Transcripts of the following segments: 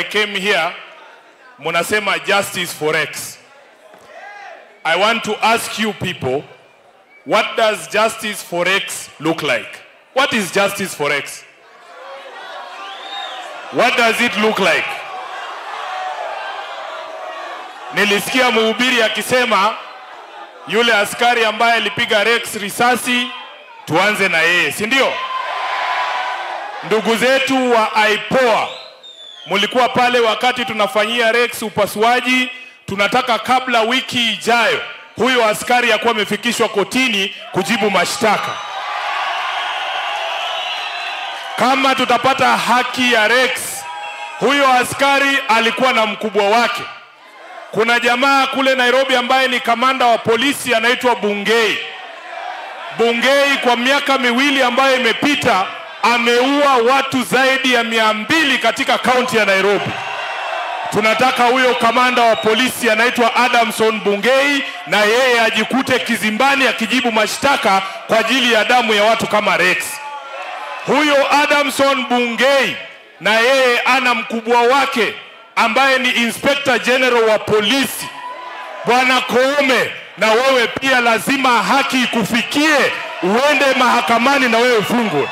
came here, munasema justice for X. I want to ask you people, what does justice for X look like? What is justice for X? What does it look like? Nilisikia mhubiri akisema yule askari ambaye alipiga Rex risasi tuanze na yeye, si ndio? Ndugu zetu wa IPOA, mulikuwa pale wakati tunafanyia Rex upasuaji. Tunataka kabla wiki ijayo huyo askari akuwa amefikishwa kotini kujibu mashtaka. Kama tutapata haki ya Rex, huyo askari alikuwa na mkubwa wake. Kuna jamaa kule Nairobi ambaye ni kamanda wa polisi anaitwa Bungei. Bungei kwa miaka miwili ambayo imepita ameua watu zaidi ya mia mbili katika kaunti ya Nairobi. Tunataka huyo kamanda wa polisi anaitwa Adamson Bungei, na yeye ajikute kizimbani akijibu mashtaka kwa ajili ya damu ya watu kama Rex. Huyo Adamson Bungei na yeye ana mkubwa wake ambaye ni Inspector General wa polisi Bwana Koome, na wewe pia lazima haki ikufikie, uende mahakamani na wewe ufungwe.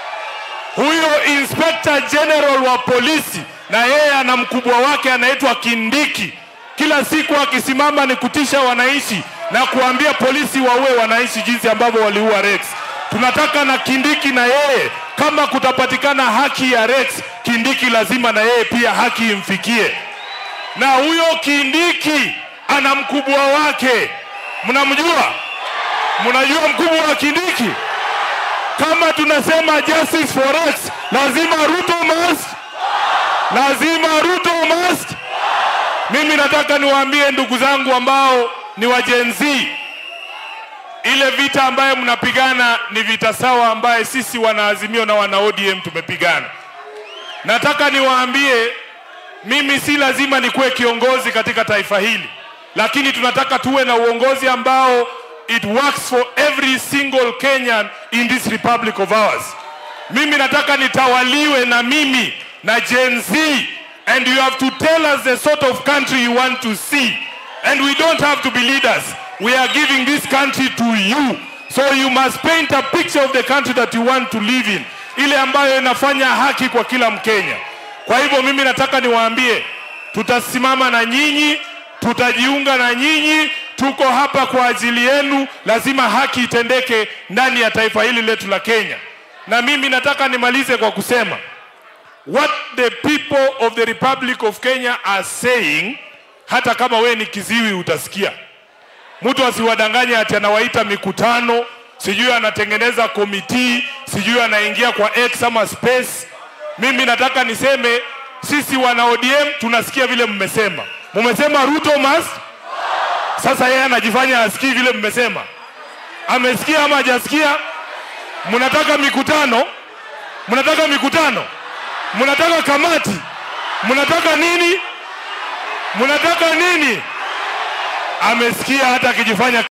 Huyo Inspector General wa polisi na yeye ana mkubwa wake anaitwa Kindiki. Kila siku akisimama ni kutisha wananchi na kuambia polisi waue wananchi jinsi ambavyo waliua Rex. Tunataka na Kindiki na yeye, kama kutapatikana haki ya Rex, Kindiki lazima na yeye pia haki imfikie. Na huyo Kindiki ana mkubwa wake, mnamjua? Mnajua mkubwa wa Kindiki? Kama tunasema justice for Rex, lazima Ruto must, lazima Ruto must. Mimi nataka niwaambie ndugu zangu ambao ni wa Gen Z, ile vita ambayo mnapigana ni vita sawa ambaye sisi wanaazimio na wana ODM tumepigana. Nataka niwaambie, mimi si lazima nikuwe kiongozi katika taifa hili, lakini tunataka tuwe na uongozi ambao it works for every single Kenyan in this republic of ours. Mimi nataka nitawaliwe na mimi na Gen Z and you have to tell us the sort of country you want to see and we don't have to be leaders. We are giving this country to you. So you must paint a picture of the country that you want to live in, ile ambayo inafanya haki kwa kila Mkenya. Kwa hivyo mimi nataka niwaambie, tutasimama na nyinyi, tutajiunga na nyinyi, tuko hapa kwa ajili yenu. Lazima haki itendeke ndani ya taifa hili letu la Kenya. Na mimi nataka nimalize kwa kusema what the people of the Republic of Kenya are saying, hata kama we ni kiziwi utasikia. Mtu asiwadanganye ati anawaita mikutano, sijui anatengeneza komiti, sijui anaingia kwa X ama space. Mimi nataka niseme sisi wana ODM tunasikia vile mmesema. Mmesema Ruto must. Sasa yeye anajifanya asikii vile mmesema. Amesikia ama hajasikia? Mnataka mikutano? Mnataka mikutano? Mnataka kamati? Mnataka nini? Mnataka nini? Amesikia hata akijifanya